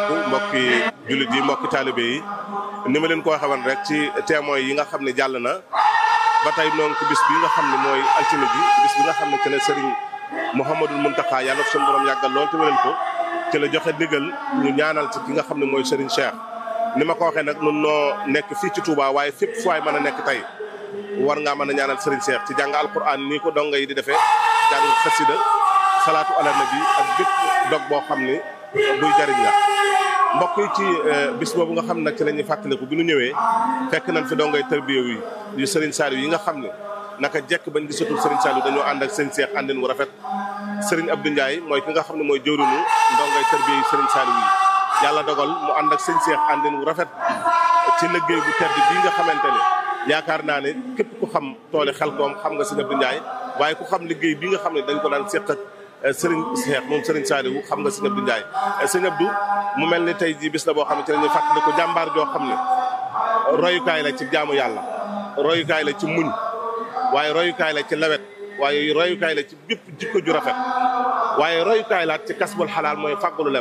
mbokki jullit yi mbokki taalibe yi ni ma leen ko waxee woon rek ci témoins yi nga xam ne jàll na ba tey noonu ci bis bi nga xam ne mooy altine bi bis bi nga xam ne ci la Serigne Mouhamadul Mountakha yàlla suñu borom yàggal lool te wéral ko ci la joxe ndigal ñu ñaanal ci ki nga xam ne mooy Serigne Cheikh. ni ma ko waxee nag nun noo nekk fii ci Touba waaye fépp fu waay mën a nekk tey war ngaa mën a ñaanal Serigne Cheikh ci jàng alquran nii ko donga yi di defee jàng xasida salaatu ala nabi ak bépp dog boo xam ni buy jariñ la mbokk yi ci bis boobu nga xam nag ci la ñuy fàttaliku bi nu ñëwee fekk nañ fi dongay tërbiya yi yu Serigne Saliou yi nga xam ne naka jekk bañ gisatul Serigne Saliou dañoo ànd ak seen Cheikh àndin wu rafet Serigne Abdou Ndiaye mooy ki nga xam ne mooy jëwriñu ndongay tërbiya yi Serigne Saliou yi yàlla dogal mu ànd ak sëñ Cheikh àndin wu rafet ci liggéey bu tedd bii nga xamante ne yaakaar naa ne képp ku xam tooli xel koom xam nga sëñ Abdou Ndiaye waaye ku xam liggéey bi nga xam ne dañ ko daan seq ak sëriñ Cheikh moom sëriñ Saliou xam nga sëñ Abdou Ndiaye sëñ Abdou mu mel ni tey jii bis la boo xam ne ci la ñuy fàttali ko jàmbaar joo xam ne royukaay la ci jaamu yàlla royukaay la ci muñ waaye royukaay la ci lawet waaye royukaay la ci bépp jikko ju rafet waaye royukaay la ci kasbul xalaal mooy fàggulu